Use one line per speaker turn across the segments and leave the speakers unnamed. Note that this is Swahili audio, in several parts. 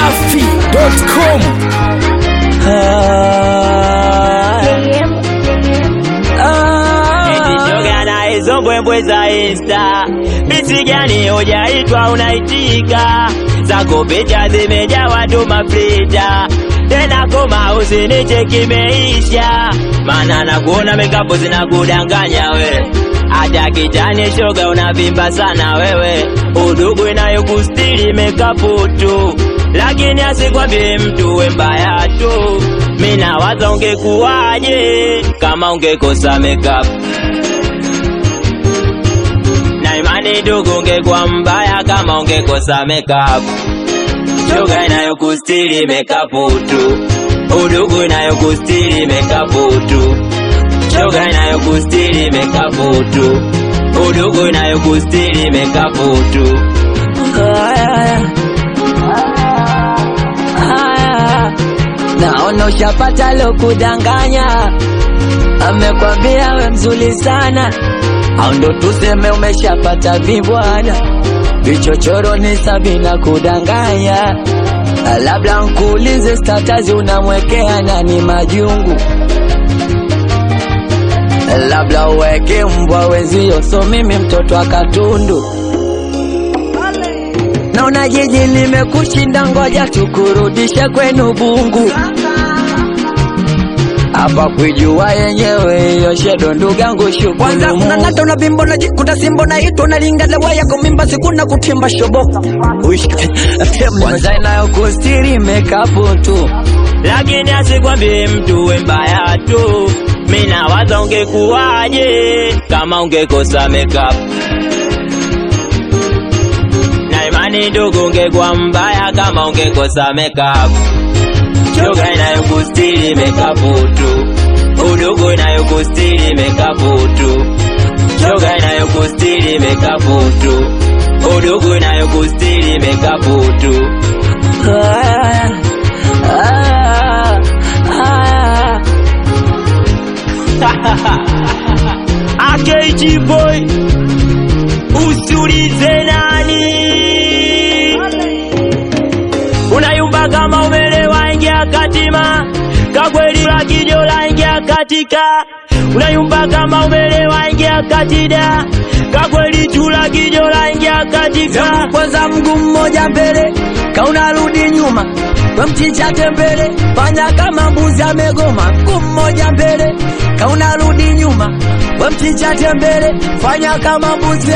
dachimsafi.com
Shoga na hizo mbwembwe za insta bisi gani hujaitwa unaitika zako picha zimejaa watu mafrita tena koma usiniche kimeisha mana nakuona mekapo zinakudanganya we hata kitani shoga unavimba sana wewe udugu inayokustiri mekapu tu lakini asikwambie mtu we mbaya tu mina waza ungekuwaje kama ungekosa makeup na imani ndugu ungekuwa mbaya kama ungekosa makeup shoga inayokustiri makeup tu udugu inayokustiri makeup tu shoga inayokustiri makeup tu udugu inayokustiri makeup tu
naona ushapata lo kudanganya, amekwambia we mzuri sana, au ndo tuseme umeshapata vibwana vichochoro ni sabina kudanganya. Labda nkuulize status unamwekea nani majungu, labda uweke mbwa wenzio, so mimi mtoto wa Katundu. Naona jiji limekushinda, ngoja tukurudishe kwenu Bungu. Hapa kwijua yenyewe hiyo shedo ndugangu
kwanza
shukuru
unang'ata una bimbo na jikuta simbo na ito na linga lewa yako mimba sikuna kutimba shobo
kwanza inayokustiri mekapu tu
lakini asikwambie mtu we mbaya tu mina waza ungekuwaje kama ungekosa makeup na imani ndugu ungekuwa mbaya kama ungekosa makeup shoga inayokustiri makeup tu udugu inayokustiri makeup tu shoga inayokustiri makeup tu udugu inayokustiri makeup tu
Ah, ah, ah.
AKG boy usiulize nani unayumba kama umelewa ingia katima kagweli la kijola ingia katika unayumba kama umelewa ingia katida kagweli chula kijola ingia katika
kwanza mguu mmoja mbele kaunarudi nyuma we mchichate mbele fanya kama mbuzi amegoma mguu mmoja mbele kaunarudi nyuma we mchichate mbele fanya kama mbuzi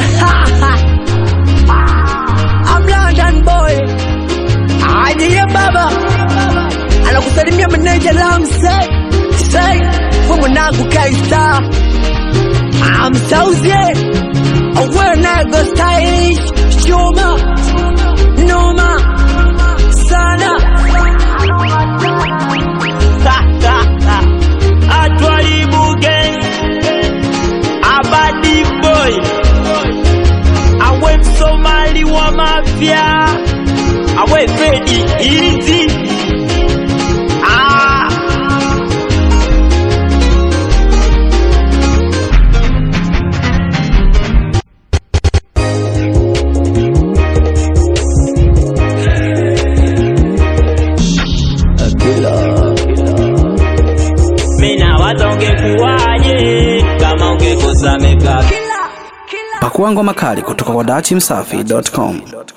I'm London boy ajiye baba anakusalimia meneja lamsey say we mwanangu kaista amsauzie awenego stylish chuma noma sana
atwalibuke abadi boy awe msomali wa mafya awe fedi izi ah. mina waza ungekuwaje kama ungekosa makeup
pakua ngoma kali kutoka kwa dachimsafi.com